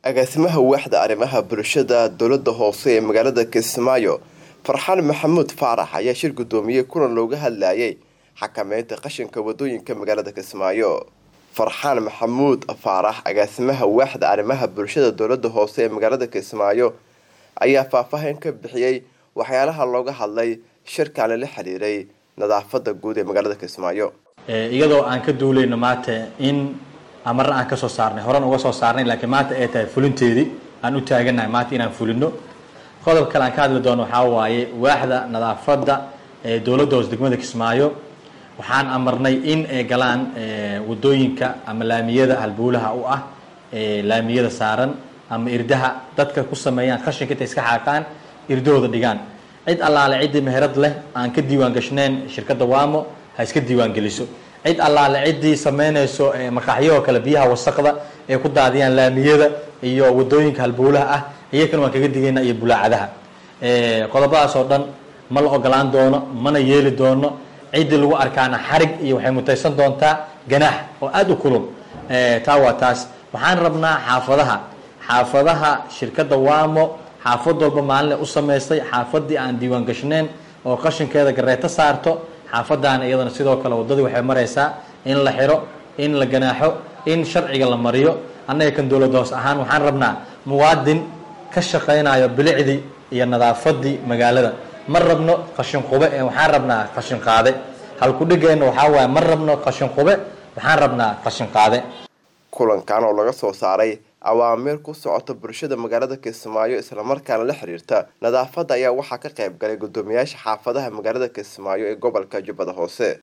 agaasimaha waaxda arrimaha bulshada dowlada hoose ee magaalada kismaayo farxaan maxamuud faarax ayaa shir guddoomiyey kulan looga hadlayay xakameynta qashinka wadooyinka magaalada kismaayo farxaan maxamuud faarax agaasimaha waaxda arrimaha bulshada dowlada hoose ee magaalada kismaayo ayaa faahfaahin ka bixiyey waxyaalaha looga hadlay shirkaani la xiriiray nadaafada guud ee magaalada kismaayo iyadoo aan ka duulayno maanta in amarna aan kasoo saarnay horan uga soo saarnay laakiin maanta ay tahay fulinteedii aan u taaganahay maanta inaan fulino qodob kale aan ka hadli doono waxaa waaye waaxda nadaafadda ee dowladda hoose degmada kismaayo waxaan amarnay in ay galaan wadooyinka ama laamiyada halbuulaha u ah laamiyada saaran ama irdaha dadka ku sameeyaan qashinka intay iska xaaqaan irdahooda dhigaan cid allaale ciddii meherad leh aan ka diiwaan gashnayn shirkadda wamo ha iska diiwaan geliso cid allaale ciddii sameynayso maqaaxyahoo kale biyaha wasaqda ee ku daadiyaan laamiyada iyo wadooyinka halbuulaha ah iyakana waan kaga digaynaa iyo bulaacadaha qodobadaas oo dhan ma la ogolaan doono mana yeeli doono ciddii lagu arkaana xarig iyo waxay mutaysan doontaa ganaax oo aada u kulul taa waa taas waxaan rabnaa xaafadaha xaafadaha shirkadda wamo xaafad walba maalinle u samaystay xaafadii aan diiwaan gashnayn oo qashinkeeda gareeto saarto xaafadaana iyadana sidoo kale waddadii waxay maraysaa in la xiro in la ganaaxo in sharciga la mariyo annaga kan dowladda hoos ahaan waxaan rabnaa muwaadin ka shaqaynayo bilicdii iyo nadaafadii magaalada ma rabno qashin qube ee waxaan rabnaa qashin qaade halkudhigeenna waxaa waaye ma rabno qashin qube waxaan rabnaa qashin qaade kulankan oo laga soo saaray awaamiir ku socota bulshada magaalada kismaayo islamarkaana la xiriirta nadaafadda ayaa waxaa ka qayb galay guddoomiyaasha xaafadaha magaalada kismaayo ee gobolka jubbada hoose